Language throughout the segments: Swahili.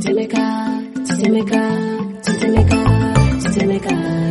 tetemeka, tetemeka, tetemeka, tetemeka.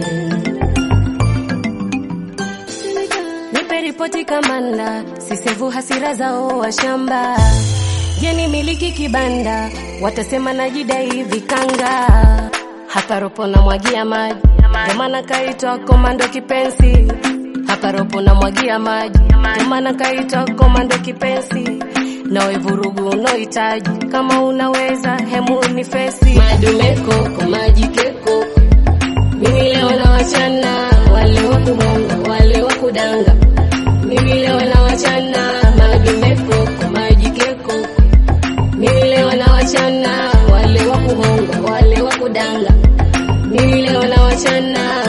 Nipe ripoti kamanda, sisevu hasira zao wa shamba. Jeni miliki kibanda, watasema najidai vikanga. Hapa ropo na mwagia maji, ndio maana kaitwa komando kipenzi. Hapa ropo na mwagia maji, ndio maana kaitwa komando kipenzi. Nawe vurugu unohitaji, kama unaweza hemu ni fesi. Madume koko, maji keko, mimi leo na wachana, wale wa kumonga, wale wa kudanga. Mimi leo na wachana, madume koko, maji keko, mimi leo na wachana, wale wa kuhonga, wale wa kudanga. Mimi leo na wachana.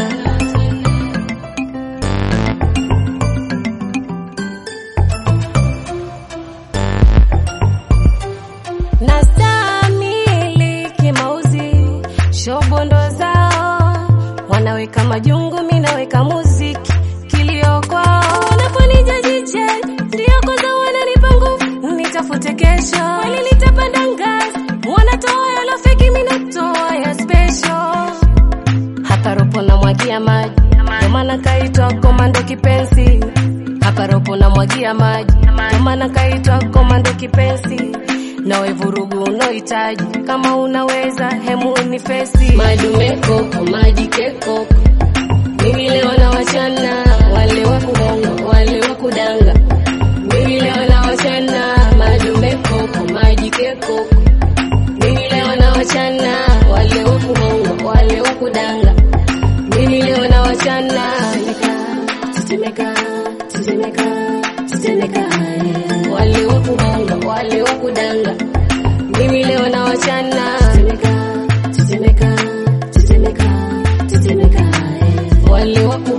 Nastamili kimauzi, shobondo zao wanaweka majungu, mi naweka muziki, kilio kwao wanaponija jiche, ndio kwanza wananipa nguvu, nitafute kesho, kweli nitapanda ngazi, wanatoa yalo feki, mi natoa ya special hapa ropo na mwagia maji, ndio maana kaitwa komando kipenzi. Hapa ropo na mwagia maji, ndio maana kaitwa komando kipenzi. Nawe vurugu unohitaji, kama unaweza hemu ni fesi. Madume koko, maji keko, mimi leo na wachana, wale wa kuhonga, wale wa kudanga. Mimi leo na wachana, madume koko, maji keko, mimi leo na wachana, wale wa kuhonga, wale wa kudanga. Mimi leo na wachana tetemeka, tetemeka, tetemeka, eh. wale wa kuhonga, wale wa kudanga. Mimi leo na wachana tetemeka, tetemeka, tetemeka, tetemeka, eh. wale wa ku